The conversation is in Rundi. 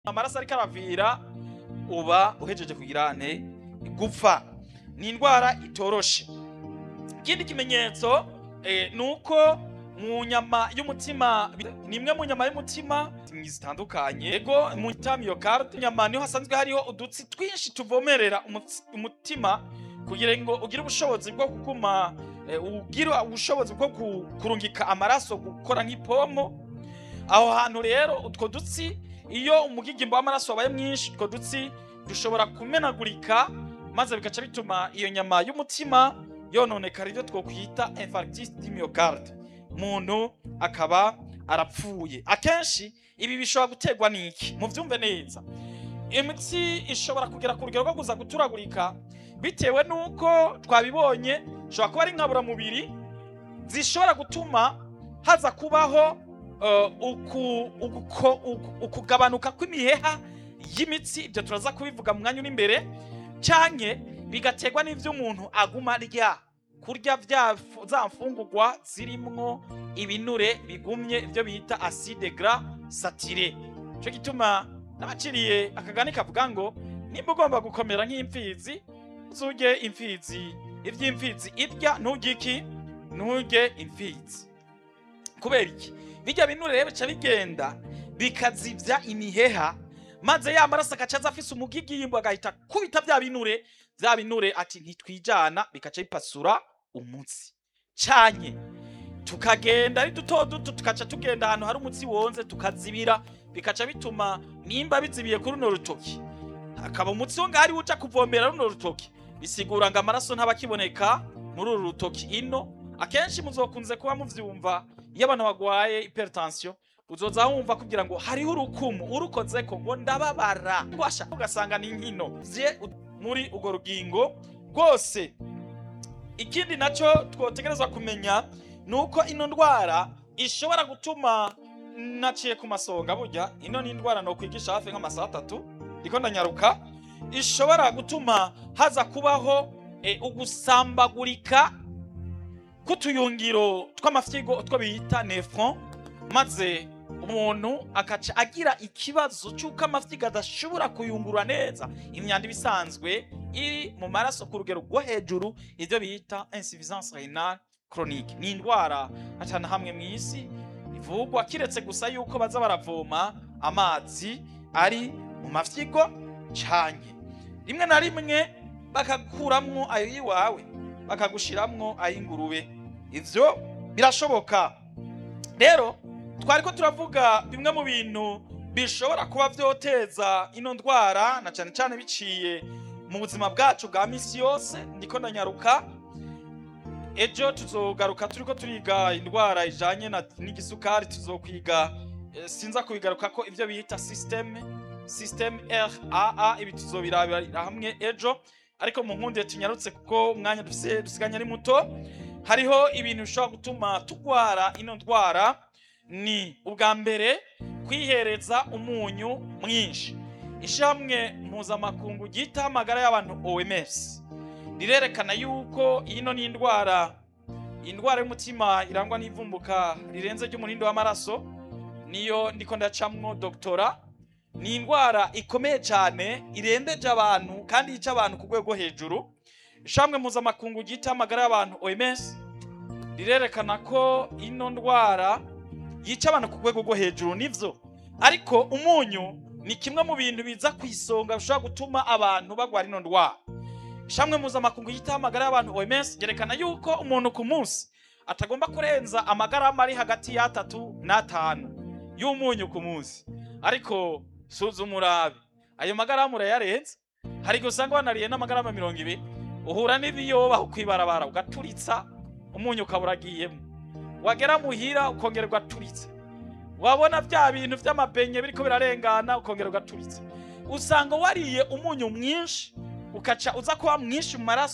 amaraso ariko aravira uba uhejeje kugira nte gupfa ni indwara itoroshe ikindi kimenyetso eh, ni uko mu nyama y'umutima ni imwe mu nyama y'umutima zitandukanye yego mu myocarde nyama niho hasanzwe hariho udutsi twinshi tuvomerera umutsi- umutima kugira ngo ugire ubushobozi bwo kuguma eh, ugire ubushobozi bwo ku- kurungika amaraso gukora nk'ipompo aho hantu rero utwo dutsi iyo umugigimbo w'amaraso wabaye mwinshi utwo dutsi dushobora kumenagurika maze bigaca bituma iyo nyama y'umutima yononekara ibyo twokwita infarctus du myocarde umuntu akaba arapfuye akenshi ibi bishobora guterwa n'iki muvyumve neza imitsi ishobora kugera ku rugero rwo kuza guturagurika bitewe n'uko twabibonye ishobora kuba ari inkaburamubiri zishobora gutuma haza kubaho eh, uku- uko- uku- ukugabanuka kw'imiheha y'imitsi ibyo turaza kubivuga mu mwanya uri imbere canke bigaterwa n'ivyo umuntu aguma arya kurya vya fu- za mfungurwa zirimwo ibinure bigumye ibyo bita acide gras saturé ico gituma nabaciriye akagani kavuga ngo nimba ugomba gukomera nk'imfizi uzurye imfizi ivy'imfizi irya nturye iki nturye imfizi kubera iki bijya binure rero bica bigenda bikazivya imiheha maze ya maraso agaca aza afise umugigimbo agahita kubita vya binure vya binure ati ntitwijana bikaca bipasura umutsi canye tukagenda ari duto duto tukaca tugenda ahantu hari umutsi wonze tukazibira bikaca bituma nimba bizibiye kuri runo rutoki hakaba umutsi wo ngahari uja kuvomera runo rutoki bisigura ngo amaraso ntabakiboneka muri uru rutoki ino akenshi muzokunze kuba muvyumva iyo abantu bagwaye hypertension uzoza wumva kugira ngo hariho urukumu urukozeko ngo ndababara ngwasha ugasanga ni nkino vye u- muri urwo rugingo rwose ikindi nacyo twotegerezwa kumenya ni uko ino ndwara ishobora gutuma naciye ku masonga burya ino ni indwara nokwigisha hafi nk'amasaha atatu ndiko ndanyaruka ishobora gutuma haza kubaho e, ugusambagurika k'utuyungiro tw'amafyigo utwo bita nefron maze umuntu akaca agira ikibazo cy'uko amafyigo adashobora kuyungurura neza imyanda iba isanzwe iri mu maraso ku rugero rwo hejuru ibyo bita insuffisance renale chronique ni indwara atana hamwe mu isi ivugwa kiretse gusa yuko baza baravoma amazi ari mu mafyigo canye rimwe na rimwe bakakuramwo ayo yiwawe bakagushiramwo ay'ingurube ivyo birashoboka rero twari ko turavuga bimwe mu bintu bishobora kuba vyoteza ino ndwara na cane cane biciye mu buzima bwacu bwa misi yose ndiko ndanyaruka ejo tuzogaruka turiko turiga indwara ijanye na- n'igisukari tuzokwiga eh, sinza kubigaruka ko ivyo bita systeme systeme raa ibi tuzobirabira hamwe ejo ariko mu nkundiye tunyarutse kuko umwanya dufise dusiganye ari muto hariho ibintu bishobora gutuma tugwara ino ndwara ni ubwa mbere kwihereza umunyu mwinshi ishamwe mpuzamakungu ryita amagara y'abantu OMS rirerekana yuko ino ni indwara indwara y'umutima irangwa n'ivumbuka rirenze ry'umurindo w'amaraso niyo ndiko ndacamwo doktora ni indwara ikomeye cyane irembeje abantu kandi yica abantu ku rwego hejuru ishamwe mpuzamakungu ryita amagara y'abantu OMS rirerekana ko ino ndwara yica abantu ku rwego rwo hejuru nivyo ariko umunyu ni kimwe mu bintu biza ku isonga bishobora gutuma abantu bagwara ino ndwara ishamwe mpuzamakungu yitaho amagara y'abantu OMS ryerekana yuko umuntu ku munsi atagomba kurenza amagarama ari hagati y'atatu n'atanu y'umunyu ku munsi ariko suzuma urabe ayo magarama urayarenza hari igihe usanga wanariye n'amagarama mirongo ibiri uhura n'ibiyoba ukwibarabara ugaturitsa umunyu ukaba uragiyemo wagera muhira ukongera ugaturitsa wabona bya bintu by'amabenye biriko birarengana ukongera ugaturitsa usanga wariye umunyu mwinshi ukaca uza kuba mwinshi mu maraso